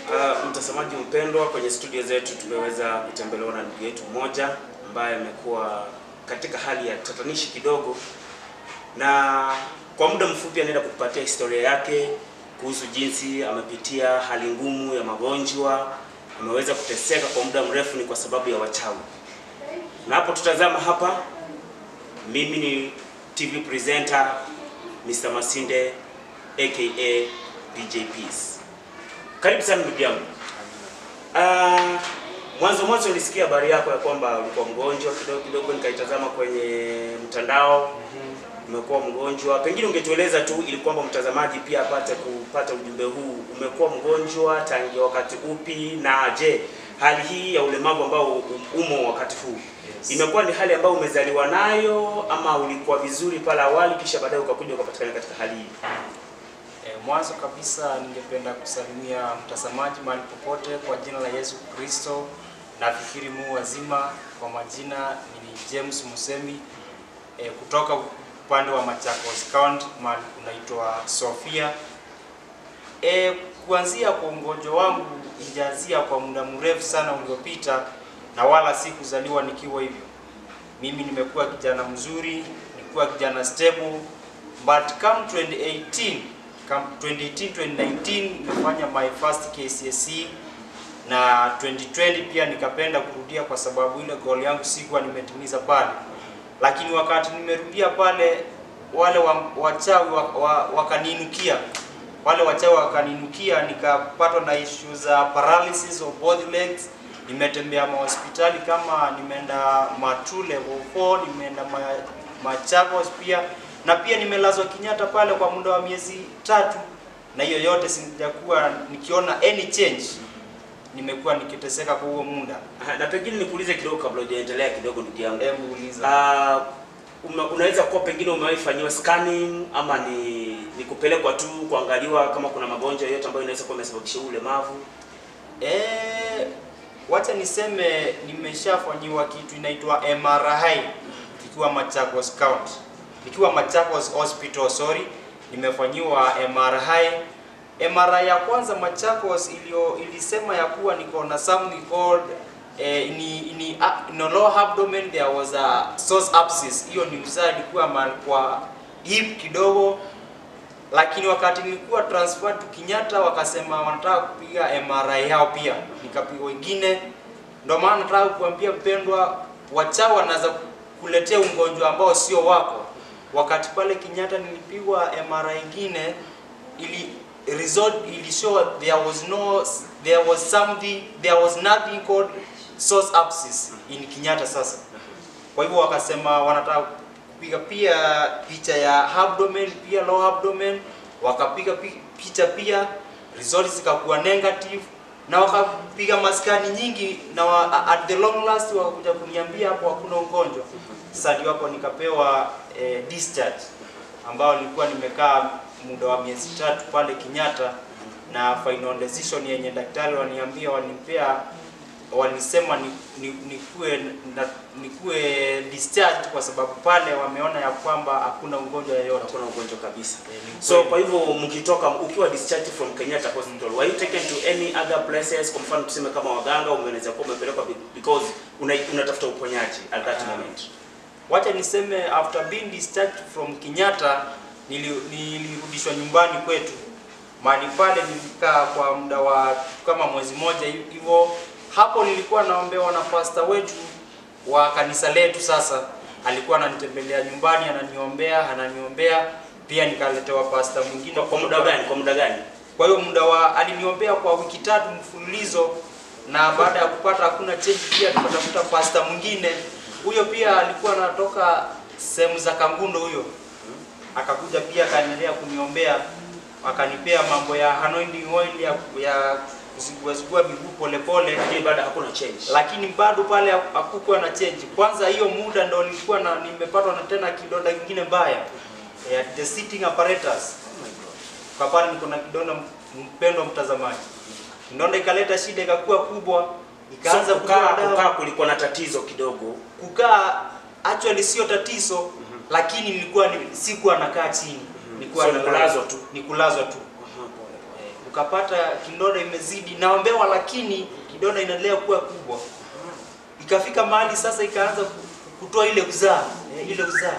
Uh, mtazamaji mpendwa, kwenye studio zetu tumeweza kutembelewa na ndugu yetu mmoja ambaye amekuwa katika hali ya tatanishi kidogo, na kwa muda mfupi anaenda kutupatia historia yake kuhusu jinsi amepitia hali ngumu ya magonjwa, ameweza kuteseka kwa muda mrefu ni kwa sababu ya wachawi. Na hapo tutazama hapa, mimi ni TV presenter Mr. Masinde aka DJ Peace. Karibu sana ndugu yangu. Ah, mwanzo mwanzo nilisikia habari yako ya kwamba ulikuwa mgonjwa kidogo kidogo, nikaitazama kwenye mtandao umekuwa mgonjwa. Pengine ungetueleza tu ili kwamba mtazamaji pia apate kupata ujumbe huu. Umekuwa mgonjwa tangia wakati upi, na je, hali hii ya ulemavu ambao umo wakati huu Yes. imekuwa ni hali ambayo umezaliwa nayo ama ulikuwa vizuri pale awali kisha baadaye ukakuja ukapatikana katika hali hii? E, mwanzo kabisa ningependa kusalimia mtazamaji mahali popote kwa jina la Yesu Kristo. Nafikiri mu wazima. Kwa majina ni James Musemi e, kutoka upande wa Machakos County mahali kunaitwa Sofia. E, kuanzia kwa ugonjwa wangu ijaanzia kwa muda mrefu sana uliopita, na wala si kuzaliwa nikiwa hivyo. Mimi nimekuwa kijana mzuri, nilikuwa kijana stable, but come 2018 come 2018 2019 nimefanya my first KCSE na 2020 pia nikapenda kurudia kwa sababu ile goal yangu sikuwa nimetimiza pale, lakini wakati nimerudia pale wale wa- wachawi wa- wa- wakaniinukia wale wachawi wakaniinukia, nikapatwa na issue za paralysis of both legs. Nimetembea mahospitali kama nimeenda Matu level 4, nimeenda ma, Machakos pia na pia nimelazwa Kenyatta pale kwa muda wa miezi tatu, na hiyo yote sijakuwa nikiona any change. Nimekuwa nikiteseka kwa huo muda. Aha, Na pengine nikuulize kidogo kabla hujaendelea kidogo ndugu yangu. Hebu uliza. Ah, ume- unaweza kuwa pengine umewahi fanyiwa scanning ama ni, ni kupelekwa tu kuangaliwa kama kuna magonjwa yoyote ambayo inaweza kuwa imesababisha huu ulemavu? Eh, wacha niseme nimeshafanyiwa kitu inaitwa MRI ikiwa Machakos County. Ikiwa Machakos Hospital, sorry, nimefanyiwa MRI. MRI ya kwanza Machakos ilio ilisema ya kuwa niko na something called eh, ni ni uh, no lower abdomen there was a source abscess. Hiyo ni uzaa ilikuwa mahali kwa hip kidogo lakini wakati nilikuwa transferred to Kenyatta wakasema wanataka kupiga MRI yao pia, nikapiga wengine. Ndio maana nataka kuambia mpendwa, wachawi wanaweza kuletea ugonjwa ambao sio wako. Wakati pale Kenyatta nilipigwa MRI ingine, ili result ili show there was no there was something there was nothing called source abscess in Kenyatta sasa. Kwa hivyo wakasema wanataka kupiga pia picha ya abdomen pia lower abdomen, wakapiga pi- picha pia, results zikakuwa negative na wakapiga maskani nyingi na wa, at the long last wakakuja kuniambia hapo hakuna ugonjwa. Sasa ndio hapo nikapewa eh, discharge ambao nilikuwa nimekaa muda wa miezi tatu pale Kenyatta, na final decision yenye daktari waniambia wanipea walisema ni, ni, nikuwe na, nikuwe discharged kwa sababu pale wameona ya kwamba hakuna ugonjwa yoyote. Hakuna ugonjwa kabisa. Eh, ni So kweli. kwa hivyo mkitoka ukiwa discharged from Kenyatta Hospital, were you taken to any other places? Kwa mfano tuseme kama waganga, unaweza kuwa umepelekwa be- because una, unatafuta uponyaji at that Ah. moment. Wacha niseme after being discharged from Kenyatta nili- nilirudishwa nyumbani kwetu. Mahali pale nilikaa kwa muda wa kama mwezi moja hi- hivyo. Hapo nilikuwa naombewa na pasta wetu wa kanisa letu. Sasa alikuwa ananitembelea nyumbani, ananiombea, ananiombea pia nikaletewa pasta mwingine Kwa, kwa muda gani? Kwa muda gani? Kwa hiyo muda wa aliniombea kwa wiki tatu mfululizo, na baada ya kupata hakuna change, pia tukatafuta pasta mwingine. Huyo pia alikuwa anatoka sehemu za Kangundo, huyo akakuja pia akaendelea kuniombea, akanipea mambo ya anointing oil ya, ya kuziguazigua miguu polepole, Lakini baada hakuna change. lakini bado pale hakukuwa na change. Kwanza hiyo muda ndo nilikuwa na nimepatwa na tena kidonda kingine mbaya ya the sitting apparatus Oh my God. kwa pale niko na kidonda mpendwa mtazamaji. Kidonda ikaleta shida ikakuwa kubwa, ikaanza So, kukaa kukaa dawa. kukaa kulikuwa na tatizo kidogo. Kukaa actually sio tatizo, lakini nilikuwa ni, sikuwa nakaa chini. Nilikuwa So, ni nalala. kulazwa tu. Ni kulazwa tu. Aha, pole, pole. tukapata kidonda imezidi, naombewa, lakini kidonda inaendelea kuwa kubwa. Ikafika mahali sasa ikaanza ku- kutoa ile uzaa eh, ile uzaa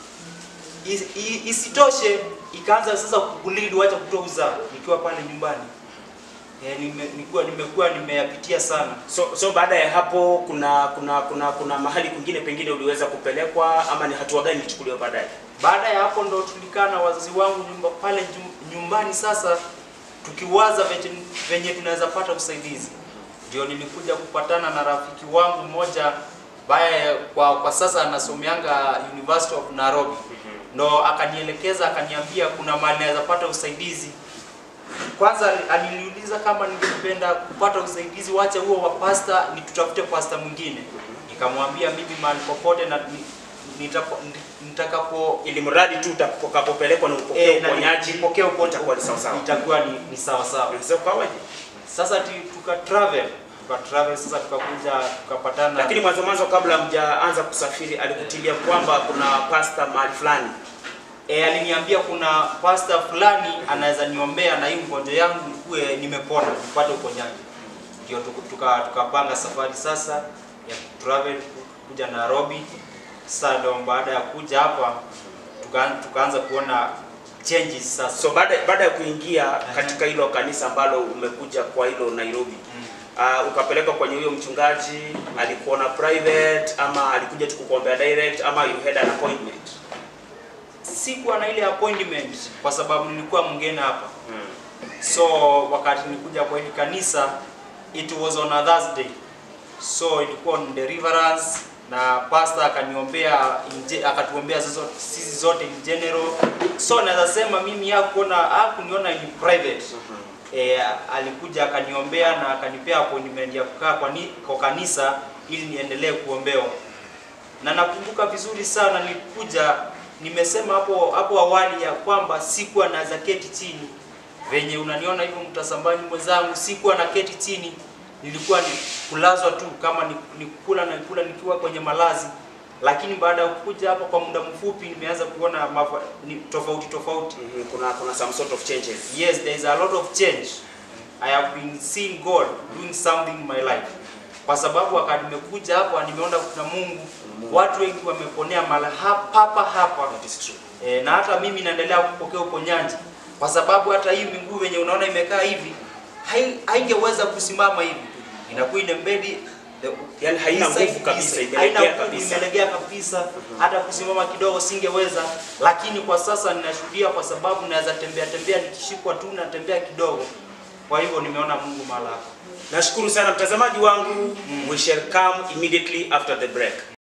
Is- i- isitoshe ikaanza sasa kubulili wacha kutoa uzaa nikiwa pale nyumbani eh, nime, nikuwa nimekuwa nimeyapitia sana So, so baada ya hapo kuna kuna kuna kuna mahali kwingine pengine uliweza kupelekwa ama ni hatua gani ilichukuliwa baadaye? baada ya hapo ndo tulikaa na wazazi wangu nyumba, pale nyum- nyumbani sasa tukiwaza venye, venye tunaweza pata usaidizi ndio nilikuja kupatana na rafiki wangu mmoja baye kwa, kwa sasa anasomeanga University of Nairobi ndo akanielekeza akaniambia kuna mahali naweza pata usaidizi kwanza aliniuliza kama ningependa kupata usaidizi wacha huo wa pasta ni tutafute pasta mwingine nikamwambia mimi mahali popote na ni- nitapo- nitakapo Ili mradi tu utakapopelekwa na upokee Eh, na uponyaji nipokee uponyaji itakuwa ni sawa sawa. itakuwa ni, ni sawa sawa. So kawaje? Sasa ti, tuka travel tuka travel sasa tukakuja tukapatana Lakini mwanzo mwanzo kabla mjaanza kusafiri alikutilia kwamba kuna pasta mahali fulani. e, aliniambia kuna pasta fulani anaweza niombea na hii ugonjwa yangu nikuwe nimepona nipate uponyaji. Ndio tuku- tuka tukapanga safari sasa ya travel kuja Nairobi. Sasa ndio baada ya kuja hapa tuka, tukaanza kuona changes sasa. So baada baada ya kuingia katika hilo kanisa ambalo umekuja kwa hilo Nairobi uh, ukapelekwa kwenye huyo mchungaji, alikuona private ama alikuja tu kukuombea direct ama you had an appointment? Sikuwa na ile appointment kwa sababu nilikuwa mgeni hapa. Mm. So wakati nilikuja kwa hili kanisa it was on a Thursday. So ilikuwa on deliverance na pastor akaniombea inje- akatuombea sisi zote- sisi zote in general. So naweza sema mimi hakuona hakuniona in private. E, alikuja akaniombea na akanipea appointment ya kukaa kwa, ni, kwa kanisa ili niendelee kuombewa. Na nakumbuka vizuri sana nilikuja nimesema hapo hapo awali ya kwamba sikuwa naweza keti chini venye unaniona hivyo mtasambani mwenzangu, sikuwa na keti chini, nilikuwa ni kulazwa tu, kama ni, ni kula na kula nikiwa kwenye malazi. Lakini baada ya kuja hapa kwa muda mfupi, nimeanza kuona mafa, ni tofauti tofauti. Mhm, Kuna kuna some sort of changes. Yes, there is a lot of change. I have been seeing God doing something in my life. Kwa sababu wakati nimekuja hapa nimeona kuna Mungu, watu wengi wameponea mala hapa hapa hapa. That is true. E, na hata mimi naendelea kupokea uponyaji kwa sababu hata hii miguu venye unaona imekaa hivi hai- haingeweza kusimama hivi, inakuwa inembedi Yaani haina nguvu kabisa, imelegea kabisa. imelegea kabisa. Hata kusimama kidogo singeweza, lakini kwa sasa ninashuhudia kwa sababu naweza tembea tembea, nikishikwa tu natembea kidogo. Kwa hivyo nimeona Mungu mahali hapa. Nashukuru sana mtazamaji wangu. We shall come immediately after the break.